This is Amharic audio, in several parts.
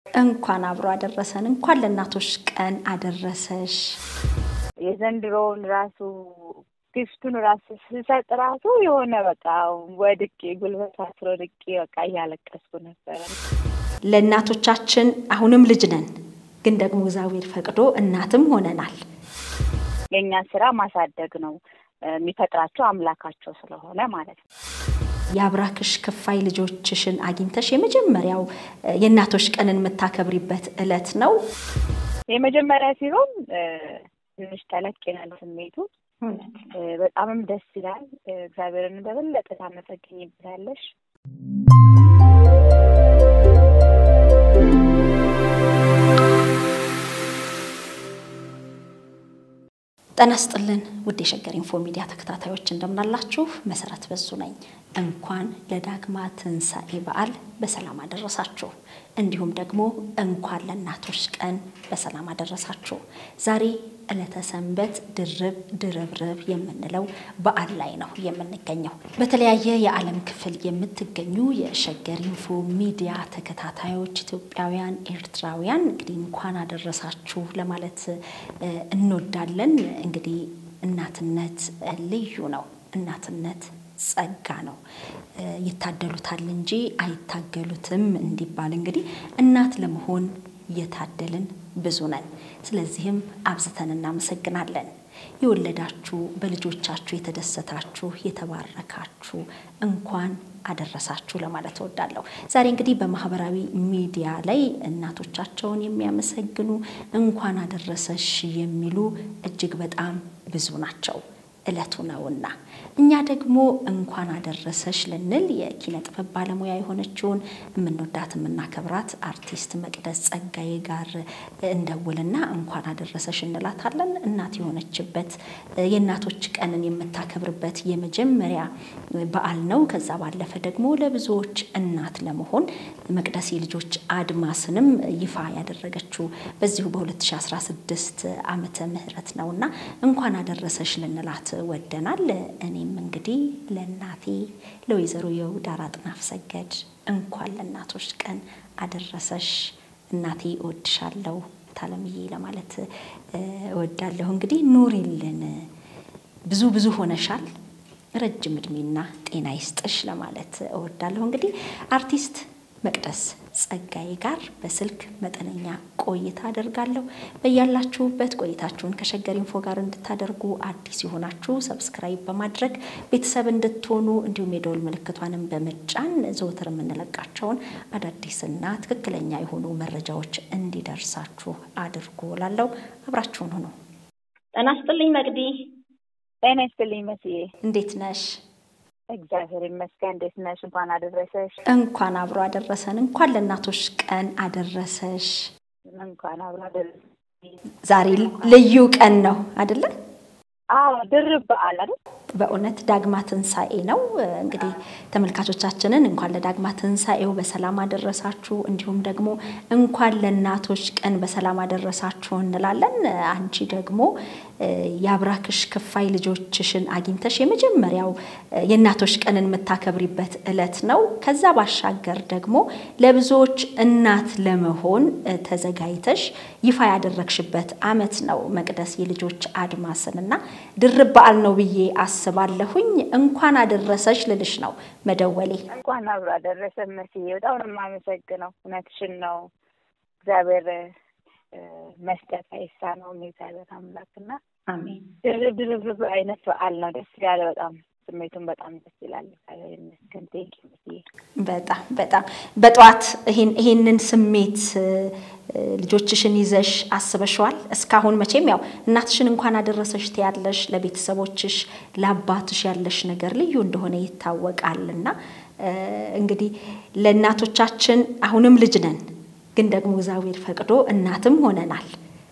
እንኳን አብሮ አደረሰን። እንኳን ለእናቶች ቀን አደረሰሽ። የዘንድሮውን ራሱ ጊፍቱን ራሱ ስሰጥ ራሱ የሆነ በቃ ወድቄ ጉልበት አስሮ ወድቄ በቃ እያለቀስኩ ነበረ። ለእናቶቻችን አሁንም ልጅ ነን፣ ግን ደግሞ እግዚአብሔር ፈቅዶ እናትም ሆነናል። የእኛ ስራ ማሳደግ ነው፣ የሚፈጥራቸው አምላካቸው ስለሆነ ማለት ነው። የአብራክሽ ክፋይ ልጆችሽን አግኝተሽ የመጀመሪያው የእናቶች ቀንን የምታከብሪበት እለት ነው። የመጀመሪያ ሲሆን ትንሽ ተለቅ ይላል ስሜቱ። በጣምም ደስ ይላል። እግዚአብሔርን በበለጠ ታመሰግኝበታለሽ። ጤና ይስጥልን ውድ የሸገር ኢንፎ ሚዲያ ተከታታዮች እንደምናላችሁ፣ መሰረት በዙ ነኝ። እንኳን ለዳግማ ትንሣኤ በዓል በሰላም አደረሳችሁ። እንዲሁም ደግሞ እንኳን ለእናቶች ቀን በሰላም አደረሳችሁ። ዛሬ ዕለተ ሰንበት ድርብ ድርብርብ የምንለው በዓል ላይ ነው የምንገኘው። በተለያየ የዓለም ክፍል የምትገኙ የሸገር ኢንፎ ሚዲያ ተከታታዮች ኢትዮጵያውያን፣ ኤርትራውያን እንግዲህ እንኳን አደረሳችሁ ለማለት እንወዳለን። እንግዲህ እናትነት ልዩ ነው። እናትነት ጸጋ ነው። ይታደሉታል እንጂ አይታገሉትም እንዲባል እንግዲህ እናት ለመሆን የታደልን ብዙ ነን። ስለዚህም አብዝተን እናመሰግናለን። የወለዳችሁ በልጆቻችሁ የተደሰታችሁ የተባረካችሁ እንኳን አደረሳችሁ ለማለት እወዳለሁ። ዛሬ እንግዲህ በማህበራዊ ሚዲያ ላይ እናቶቻቸውን የሚያመሰግኑ እንኳን አደረሰሽ የሚሉ እጅግ በጣም ብዙ ናቸው። እለቱ ነውና እኛ ደግሞ እንኳን አደረሰሽ ልንል የኪነ ጥበብ ባለሙያ የሆነችውን የምንወዳት የምናከብራት አርቲስት መቅደስ ጸጋዬ ጋር እንደውልና እንኳን አደረሰሽ እንላታለን። እናት የሆነችበት የእናቶች ቀንን የምታከብርበት የመጀመሪያ በዓል ነው። ከዛ ባለፈ ደግሞ ለብዙዎች እናት ለመሆን መቅደስ የልጆች አድማስንም ይፋ ያደረገችው በዚሁ በ2016 ዓመተ ምህረት ነውና እንኳን አደረሰሽ ልንላት ወደናል። እኔም እንግዲህ ለእናቴ ለወይዘሮ የውዳር አጥናፍ ሰገድ እንኳን ለእናቶች ቀን አደረሰሽ እናቴ እወድሻለሁ ታለምዬ ለማለት እወዳለሁ። እንግዲህ ኑሪልን፣ ብዙ ብዙ ሆነሻል፣ ረጅም እድሜና ጤና ይስጥሽ ለማለት እወዳለሁ። እንግዲህ አርቲስት መቅደስ ጸጋዬ ጋር በስልክ መጠነኛ ቆይታ አደርጋለሁ። በያላችሁበት ቆይታችሁን ከሸገር ኢንፎ ጋር እንድታደርጉ አዲስ የሆናችሁ ሰብስክራይብ በማድረግ ቤተሰብ እንድትሆኑ እንዲሁም የደወል ምልክቷንም በመጫን ዘወትር የምንለቃቸውን አዳዲስና ትክክለኛ የሆኑ መረጃዎች እንዲደርሳችሁ አድርጉ እላለሁ። አብራችሁን ሁኑ። ጤና ይስጥልኝ መቅዲ። ጤና ይስጥልኝ መስዬ፣ እንዴት ነሽ? እግዚአብሔር ይመስገን። እንዴት ነሽ? እንኳን አደረሰሽ። እንኳን አብሮ አደረሰን። እንኳን ለእናቶች ቀን አደረሰሽ። እንኳን አብሮ አደረሰ። ዛሬ ልዩ ቀን ነው አይደለ? አዎ ድርብ በዓል አይደል? በእውነት ዳግማ ትንሣኤ ነው። እንግዲህ ተመልካቾቻችንን እንኳን ለዳግማ ትንሣኤው በሰላም አደረሳችሁ፣ እንዲሁም ደግሞ እንኳን ለእናቶች ቀን በሰላም አደረሳችሁ እንላለን። አንቺ ደግሞ የአብራክሽ ክፋይ ልጆችሽን አግኝተሽ የመጀመሪያው የእናቶች ቀንን የምታከብሪበት እለት ነው። ከዛ ባሻገር ደግሞ ለብዙዎች እናት ለመሆን ተዘጋጅተሽ ይፋ ያደረግሽበት አመት ነው መቅደስ የልጆች አድማስን እና ድርብ በዓል ነው ብዬ አስባለሁኝ። እንኳን አደረሰሽ ልልሽ ነው መደወሌ። እንኳን አብሮ አደረሰ መስዬ፣ በጣም ነው የማመሰግነው። እውነትሽን ነው። እግዚአብሔር መስጠት አይሳነውም የእግዚአብሔር አምላክና አሜን። ድርብ ድርብ አይነት በዓል ነው። ደስ ያለ በጣም ስሜቱን በጣም ደስ ይላል። እግዚአብሔር ይመስገን። ቴንኪ መስዬ። በጣም በጣም በጠዋት ይሄንን ስሜት ልጆችሽን ይዘሽ አስበሽዋል? እስካሁን መቼም ያው እናትሽን እንኳን አደረሰሽ ትያለሽ፣ ለቤተሰቦችሽ ለአባትሽ ያለሽ ነገር ልዩ እንደሆነ ይታወቃልና እንግዲህ ለእናቶቻችን አሁንም ልጅ ነን፣ ግን ደግሞ እግዚአብሔር ፈቅዶ እናትም ሆነናል።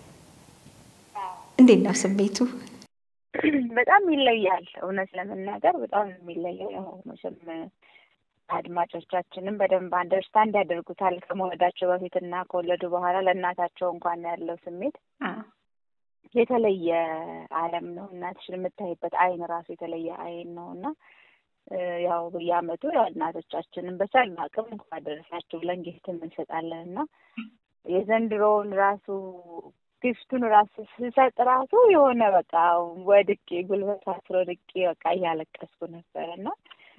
እንዴት ነው ስሜቱ? በጣም ይለያል። እውነት ለመናገር በጣም የሚለየው ያው መቼም አድማጮቻችንም በደንብ አንደርስታንድ ያደርጉታል። ከመውለዳቸው በፊትና ከወለዱ በኋላ ለእናታቸው እንኳን ያለው ስሜት የተለየ ዓለም ነው። እናትሽን የምታይበት አይን ራሱ የተለየ አይን ነው እና ያው በየዓመቱ ያው እናቶቻችንን በቻልን አቅም እንኳን አደረሳችሁ ብለን ጊፍት እንሰጣለን እና የዘንድሮውን ራሱ ጊፍቱን ራሱ ስሰጥ ራሱ የሆነ በቃ ወድቄ ጉልበት አስሮ ወድቄ በቃ እያለቀስኩ ነበር እና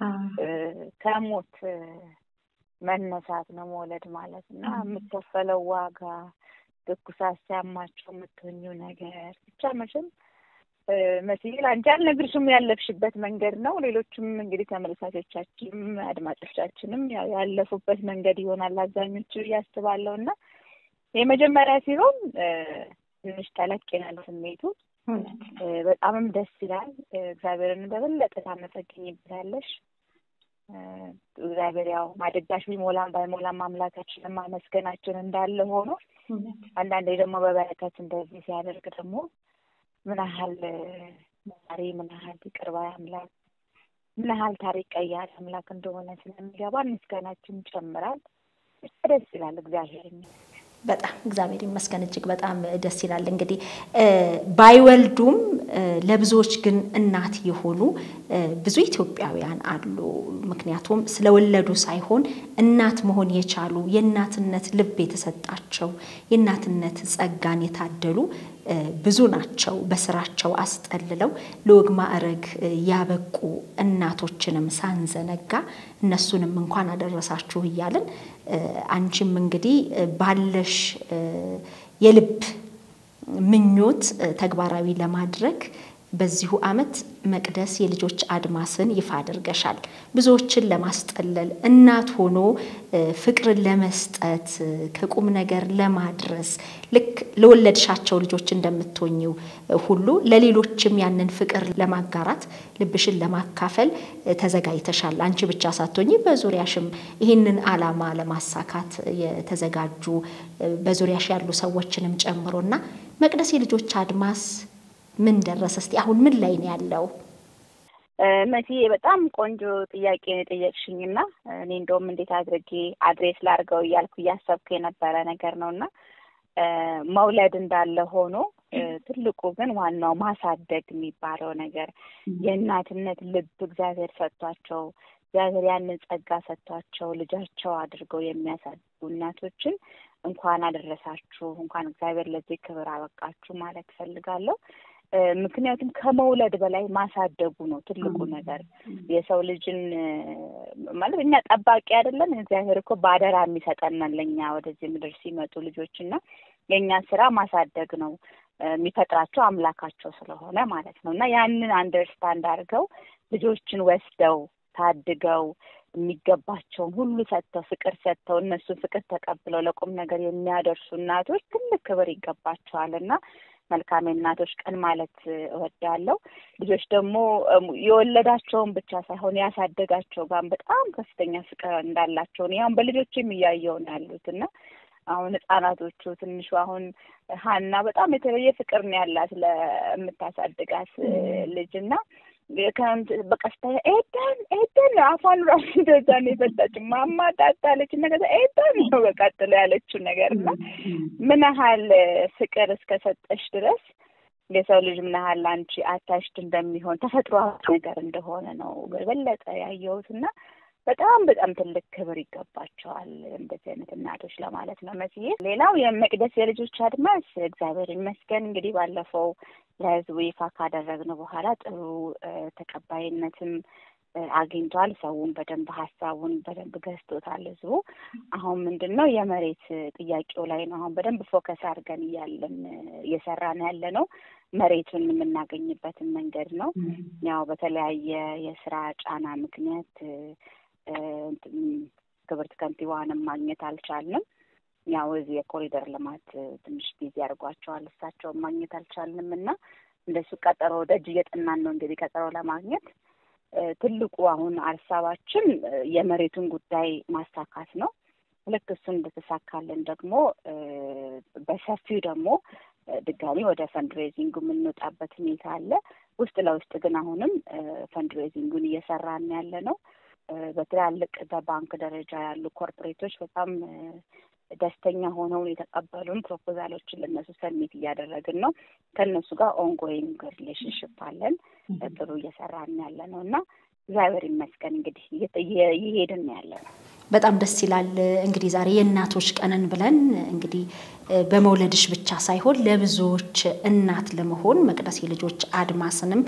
ከሞት መነሳት ነው መውለድ ማለት እና የምከፈለው ዋጋ ትኩሳት ሲያማቸው የምትሆኚው ነገር ብቻ መቼም መስዬ አንቺ አልነግርሽም ያለፍሽበት መንገድ ነው። ሌሎችም እንግዲህ ተመልካቾቻችንም አድማጮቻችንም ያለፉበት መንገድ ይሆናል አብዛኞቹ እያስባለሁ እና የመጀመሪያ ሲሆን ትንሽ ተለቅ ይላል ስሜቱ። በጣምም ደስ ይላል። እግዚአብሔርን በበለጠ ታመሰግኝበታለሽ። እግዚአብሔር ያው ማደጋሽ ቢሞላም ባይሞላም አምላካችንን ማመስገናችን እንዳለ ሆኖ አንዳንዴ ደግሞ በበረከት እንደዚህ ሲያደርግ ደግሞ ምን ያህል መሪ ምን ያህል ይቅር ባይ አምላክ ምን ያህል ታሪክ ቀያሪ አምላክ እንደሆነ ስለሚገባ ምስጋናችን ይጨምራል። ደስ ይላል። እግዚአብሔር በጣም እግዚአብሔር ይመስገን እጅግ በጣም ደስ ይላል። እንግዲህ ባይወልዱም ለብዙዎች ግን እናት የሆኑ ብዙ ኢትዮጵያውያን አሉ። ምክንያቱም ስለወለዱ ሳይሆን እናት መሆን የቻሉ የእናትነት ልብ የተሰጣቸው የእናትነት ጸጋን የታደሉ ብዙ ናቸው። በስራቸው አስጠልለው ለወግ ማዕረግ ያበቁ እናቶችንም ሳንዘነጋ እነሱንም እንኳን አደረሳችሁ እያልን አንቺም እንግዲህ ባለሽ የልብ ምኞት ተግባራዊ ለማድረግ በዚሁ ዓመት መቅደስ የልጆች አድማስን ይፋ አድርገሻል። ብዙዎችን ለማስጠለል እናት ሆኖ ፍቅርን ለመስጠት ከቁም ነገር ለማድረስ ልክ ለወለድሻቸው ልጆች እንደምትሆኝው ሁሉ ለሌሎችም ያንን ፍቅር ለማጋራት ልብሽን ለማካፈል ተዘጋጅተሻል። አንቺ ብቻ ሳትሆኚ በዙሪያሽም ይህንን ዓላማ ለማሳካት የተዘጋጁ በዙሪያሽ ያሉ ሰዎችንም ጨምሮና መቅደስ የልጆች አድማስ ምን ደረሰ? እስቲ አሁን ምን ላይ ነው ያለው? መሲ በጣም ቆንጆ ጥያቄ ነው የጠየቅሽኝ እና እኔ እንደውም እንዴት አድርጌ አድሬስ ላድርገው እያልኩ እያሰብኩ የነበረ ነገር ነው እና መውለድ እንዳለ ሆኖ ትልቁ ግን ዋናው ማሳደግ የሚባለው ነገር የእናትነት ልብ እግዚአብሔር ሰጥቷቸው እግዚአብሔር ያንን ጸጋ ሰጥቷቸው ልጃቸው አድርገው የሚያሳድጉ እናቶችን እንኳን አደረሳችሁ፣ እንኳን እግዚአብሔር ለዚህ ክብር አበቃችሁ ማለት እፈልጋለሁ። ምክንያቱም ከመውለድ በላይ ማሳደጉ ነው ትልቁ ነገር። የሰው ልጅን ማለት እኛ ጠባቂ አይደለን። እግዚአብሔር እኮ በአደራ የሚሰጠናል ለእኛ ወደዚህ ምድር ሲመጡ ልጆች እና የእኛ ስራ ማሳደግ ነው የሚፈጥራቸው አምላካቸው ስለሆነ ማለት ነው እና ያንን አንደርስታንድ አድርገው ልጆችን ወስደው ታድገው የሚገባቸውን ሁሉ ሰጥተው ፍቅር ሰጥተው እነሱን ፍቅር ተቀብለው ለቁም ነገር የሚያደርሱ እናቶች ትልቅ ክብር ይገባቸዋል እና መልካም የእናቶች ቀን ማለት እወዳለሁ። ልጆች ደግሞ የወለዳቸውን ብቻ ሳይሆን ያሳደጋቸው ጋር በጣም ከፍተኛ ፍቅር እንዳላቸው ያሁን በልጆችም እያየው ነው ያሉት እና አሁን ህጻናቶቹ ትንሹ አሁን ሀና በጣም የተለየ ፍቅር ነው ያላት ለምታሳድጋት ልጅ እና በቃ ስታይ ኤደን ኤደን አፏን ራሱ እንደዛ ነው የፈታች ማማ ጣጣለች እና ከዛ ኤደን ነው በቃ ጥሎ ያለችው ነገር እና ምን ያህል ፍቅር እስከሰጠሽ ድረስ የሰው ልጅ ምን ያህል አንቺ አታሽድ እንደሚሆን ተፈጥሯዊ ነገር እንደሆነ ነው በበለጠ ያየሁት እና በጣም በጣም ትልቅ ክብር ይገባቸዋል እንደዚህ አይነት እናቶች ለማለት ነው መስዬ። ሌላው የመቅደስ የልጆች አድማስ እግዚአብሔር ይመስገን እንግዲህ ባለፈው ለህዝቡ ይፋ ካደረግነው በኋላ ጥሩ ተቀባይነትም አግኝቷል። ሰውን በደንብ ሀሳቡን በደንብ ገዝቶታል ህዝቡ። አሁን ምንድን ነው የመሬት ጥያቄው ላይ ነው አሁን በደንብ ፎከስ አድርገን እያለን እየሰራን ያለ ነው። መሬቱን የምናገኝበትን መንገድ ነው። ያው በተለያየ የስራ ጫና ምክንያት ክብርት ከንቲባዋንም ማግኘት አልቻልንም። ያው እዚህ የኮሪደር ልማት ትንሽ ጊዜ አድርጓቸዋል። እሳቸውን ማግኘት አልቻልንም እና እንደሱ ቀጠሮ ደጅ እየጠናን ነው እንግዲህ ቀጠሮ ለማግኘት ትልቁ አሁን ሀሳባችን የመሬቱን ጉዳይ ማሳካት ነው። ልክ እሱን እንደተሳካልን ደግሞ በሰፊው ደግሞ ድጋሚ ወደ ፈንድሬዚንጉ የምንወጣበት ሁኔታ አለ። ውስጥ ለውስጥ ግን አሁንም ፈንድሬዚንጉን እየሰራን ያለ ነው። በትላልቅ በባንክ ደረጃ ያሉ ኮርፖሬቶች በጣም ደስተኛ ሆነው የተቀበሉን ፕሮፖዛሎችን ለእነሱ ሰሚት እያደረግን ነው። ከእነሱ ጋር ኦንጎይንግ ሪሌሽንሽፕ አለን። ጥሩ እየሰራን ያለ ነው እና እግዚአብሔር ይመስገን እንግዲህ እየሄድን ያለ ነው። በጣም ደስ ይላል። እንግዲህ ዛሬ የእናቶች ቀንን ብለን እንግዲህ በመውለድሽ ብቻ ሳይሆን ለብዙዎች እናት ለመሆን መቅደስ የልጆች አድማስንም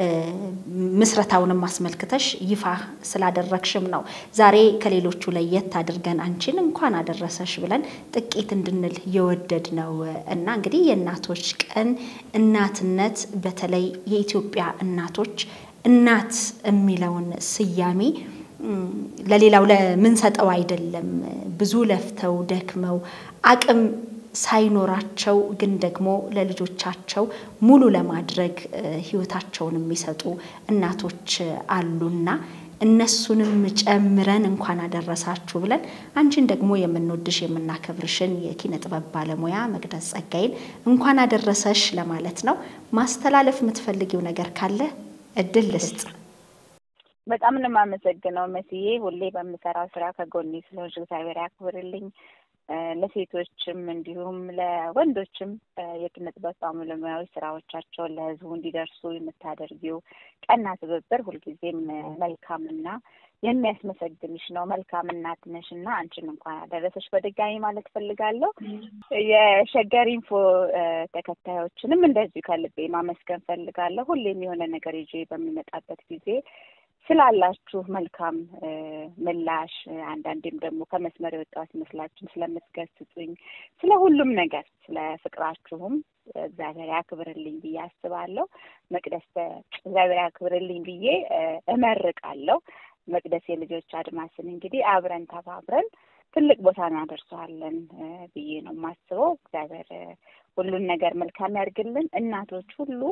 ምስረታውንም አስመልክተሽ ይፋ ስላደረግሽም ነው ዛሬ ከሌሎቹ ለየት አድርገን አንቺን እንኳን አደረሰሽ ብለን ጥቂት እንድንል የወደድ ነው እና እንግዲህ የእናቶች ቀን እናትነት በተለይ የኢትዮጵያ እናቶች እናት የሚለውን ስያሜ ለሌላው ለምንሰጠው አይደለም። ብዙ ለፍተው ደክመው አቅም ሳይኖራቸው ግን ደግሞ ለልጆቻቸው ሙሉ ለማድረግ ሕይወታቸውን የሚሰጡ እናቶች አሉና እነሱንም ጨምረን እንኳን አደረሳችሁ ብለን አንቺን ደግሞ የምንወድሽ የምናከብርሽን የኪነ ጥበብ ባለሙያ መቅደስ ጸጋዬን እንኳን አደረሰሽ ለማለት ነው። ማስተላለፍ የምትፈልጊው ነገር ካለ እድል ልስጥ። በጣም ነው የማመሰግነው መስዬ፣ ሁሌ በምሰራው ስራ ከጎኔ ስለሆንሽ እግዚአብሔር ያክብርልኝ። ለሴቶችም እንዲሁም ለወንዶችም የኪነ ጥበብ ባለሙያዎች ስራዎቻቸውን ለህዝቡ እንዲደርሱ የምታደርጊው ቀና ትብብር ሁልጊዜም መልካምና የሚያስመሰግንሽ ነው። መልካም እናት ነሽ እና አንቺን እንኳን አደረሰሽ በድጋሚ ማለት ፈልጋለሁ። የሸገር ኢንፎ ተከታዮችንም እንደዚሁ ከልቤ ማመስገን ፈልጋለሁ። ሁሌም የሆነ ነገር ይዤ በሚመጣበት ጊዜ ስላላችሁ መልካም ምላሽ አንዳንዴም ደግሞ ከመስመር የወጣው ሲመስላችሁም ስለምትገስጹኝ ስለ ሁሉም ነገር ስለ ፍቅራችሁም እግዚአብሔር ያክብርልኝ ብዬ አስባለሁ። መቅደስ እግዚአብሔር ያክብርልኝ ብዬ እመርቃለሁ። መቅደስ የልጆች አድማስን እንግዲህ አብረን ተባብረን ትልቅ ቦታ እናደርሰዋለን ብዬ ነው የማስበው። እግዚአብሔር ሁሉን ነገር መልካም ያድርግልን። እናቶች ሁሉ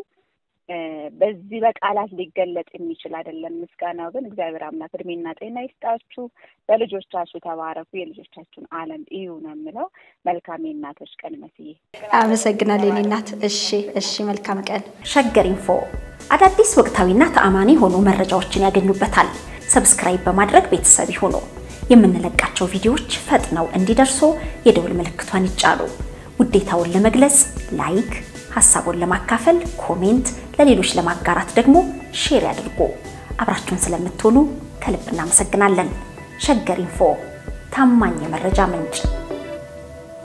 በዚህ በቃላት ሊገለጥ የሚችል አይደለም። ምስጋናው ግን እግዚአብሔር አምላክ እድሜና ጤና ይስጣችሁ። በልጆቻችሁ ተባረኩ። የልጆቻችሁን ዓለም እዩ ነው የምለው። መልካም የእናቶች ቀን መስዬ አመሰግናለሁ የኔ እናት። እሺ፣ እሺ፣ መልካም ቀን። ሸገር ኢንፎ አዳዲስ ወቅታዊና ተአማኒ የሆኑ መረጃዎችን ያገኙበታል። ሰብስክራይብ በማድረግ ቤተሰብ ይሁኑ። የምንለቃቸው ቪዲዮዎች ፈጥነው እንዲደርሱ የደውል ምልክቷን ይጫኑ። ውዴታውን ለመግለጽ ላይክ ሀሳቡን ለማካፈል ኮሜንት፣ ለሌሎች ለማጋራት ደግሞ ሼር ያድርጉ። አብራችሁን ስለምትሆኑ ከልብ እናመሰግናለን። ሸገር ኢንፎ ታማኝ የመረጃ ምንጭ